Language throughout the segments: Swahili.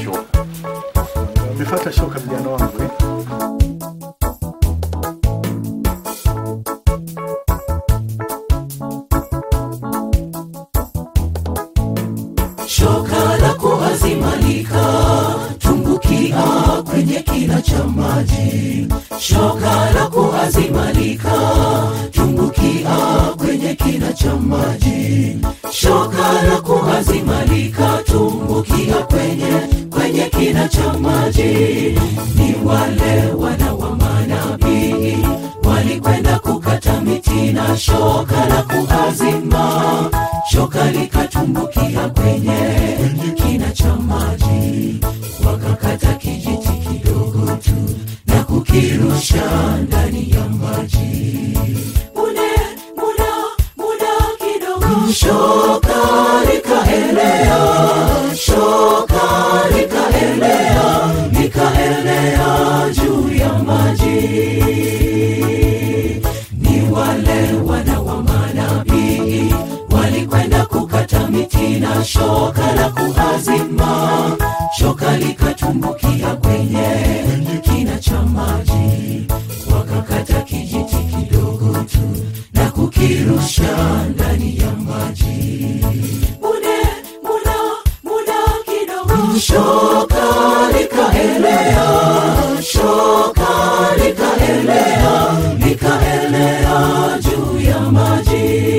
shoka. Umefuata shoka vijana wangu eh? shoka la kuazimalika tumbukia kwenye kina cha maji shoka la kuazimalika tumbukia kwenye kina cha maji shoka la kuazimalika tumbukia kwenye kwenye kina cha maji ni wale wana wa manabii walikwenda kukata miti na shoka la kuazima shoka likatumbukia kwenye kina cha maji wakakata kijiti kidogo tu na kukirusha ndani ya maji mune muda muda kidogo shoka likaelea shoka likaelea likaelea juu ya maji ni wale wana wa manabii walikwenda kukata miti na shoka la kuazima shoka likatumbukia kwenye kina cha maji wakakata kijiti kidogo tu na kukirusha ndani ya maji mune muda muda kidogo shoka likaelea shoka likaelea likaelea juu ya maji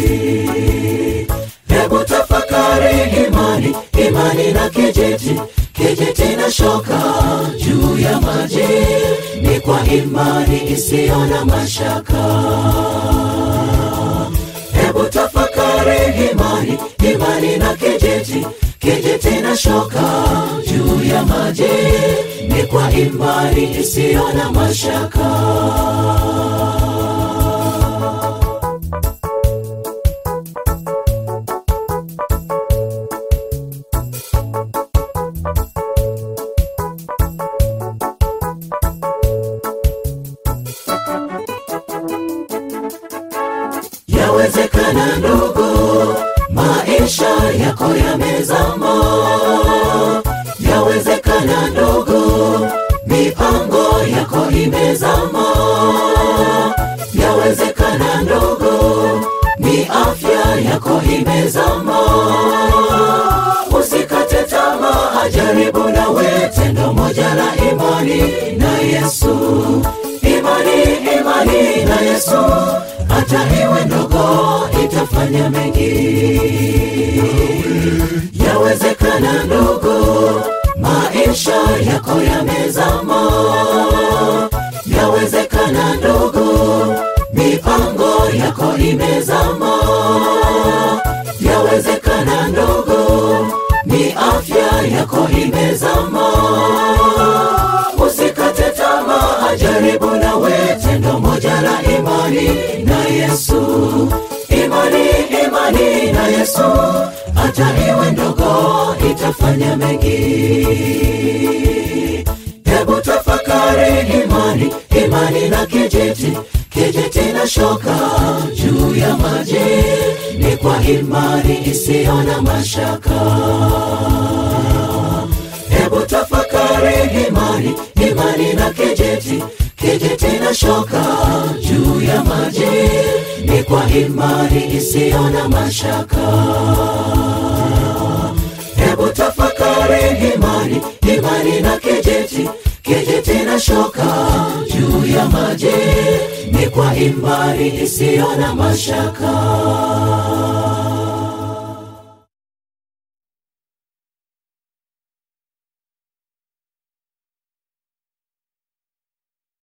hebu tafakari imani imani na kijiti kijiti na shoka juu ya maji ni kwa imani isiyo na mashaka hebu tafakari imani imani na kijiti kijiti na shoka juu ya maji ni kwa imani isiyo na mashaka yawezekana ndugu maisha yako yamezama yawezekana ndugu mipango yako imezama yawezekana ndugu ni afya yako imezama usikate tamaa jaribu nawe tendo moja la imani na yesu imani imani na yesu hata iwe ndogo itafanya mengi yawezekana ndogo maisha yako yamezama yawezekana ndogo mipango yako imezama yawezekana ndogo ni afya yako imezama usikate tamaa jaribu nawe tendo moja la imani na yesu imani imani na yesu hata iwe ndogo itafanya mengi hebu tafakari imani imani na kijiti kijiti na shoka juu ya maji ni kwa imani isiyo na mashaka hebu tafakari imani imani na kijiti kijiti na shoka juu ya maji ni kwa imani isiyo na mashaka hebu tafakari imani imani na kijiti kijiti na shoka juu ya maji ni kwa imani isiyo na mashaka